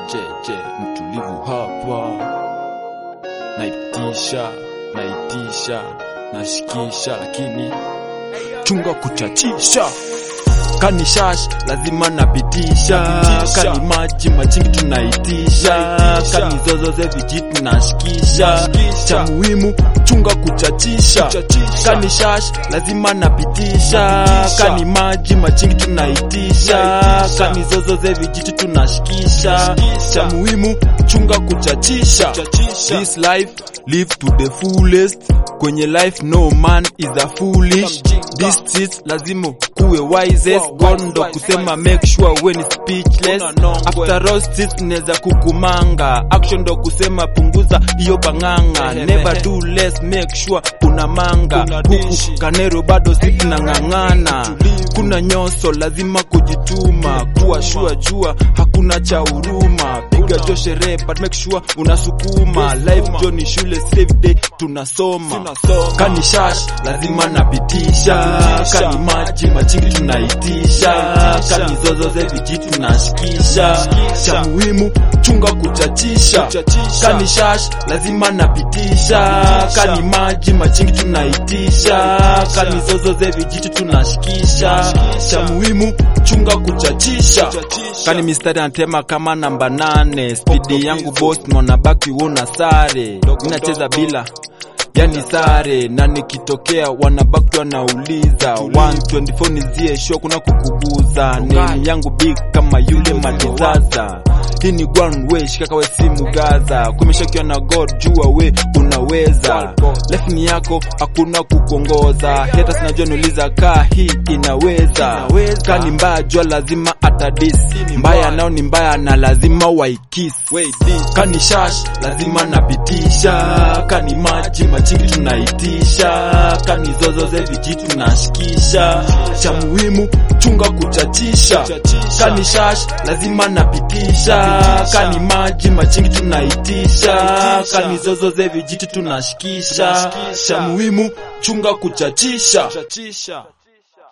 cheche mtulivu hapa naitisha naitisha nashikisha lakini chunga kuchachisha kani shash lazima napitisha Napitisha. kani maji machingi tunaitisha Naitisha. kani zozo ze vijiti nashikisha Nashikisha. cha muhimu chunga kuchachisha Kuchachisha. kani shash lazima napitisha Napitisha. kani maji machingi tunaitisha Naitisha. kani zozo ze vijiti tunashikisha Nashikisha. cha muhimu chunga kuchachisha Kuchachisha. this life live to the fullest kwenye life no man is a foolish Mjinga. this street lazima kuwe wisest Wow, God wise, ndo wise, kusema wise. make sure we ni speechless Una nongwe. after all street neza kukumanga action ndo kusema punguza hiyo banganga Ehe, never ehe. do less make sure una manga Una huku dishi. kanero bado sisi nang'ang'ana Tulivu. kuna nyoso lazima kujituma kuwa shua jua hakuna cha huruma piga Kuna. jo sherehe but make sure unasukuma Unasukuma. life jo ni shule save day tunasoma Tunasoma. kani shash lazima napitisha Napitisha. kani maji machingi tunaitisha Naitisha. kani zozo ze vijiti tunashikisha Nashikisha. cha muhimu chunga kuchachisha Kuchachisha. kani shash lazima napitisha Napitisha. kani maji machingi tunaitisha Naitisha. kani zozo ze vijiti tunashikisha Nashikisha. cha muhimu chunga kuchachisha Kuchachisha. kani mistari anatema kama namba nane spidi Poko yangu busy. boss mwana baki wona sare Dogo minacheza dogo. bila yani sare na nikitokea wanabaki wanauliza 124 nizie show kuna kukuguza name yangu big kama yule madizaza hii ni one way shikaka we simu gaza kumeshakiwa na god jua we unaweza life ni yako hakuna kukongoza hata sinajua niuliza kaa hii inaweza Inaweza. kani mbaya jua lazima atadisi ni mbaya mbaya. nao ni mbaya na lazima waikisi Wait, this. kani shash lazima napitisha kani maji machingi tunaitisha kani zozo ze vijiti tunashikisha cha muhimu chunga kuchachisha Kuchachisha. kani shash lazima napitisha Napitisha. kani maji machingi tunaitisha Naitisha. kani zozo ze vijiti tunashikisha Tunashikisha. cha muhimu chunga kuchachisha Kuchachisha.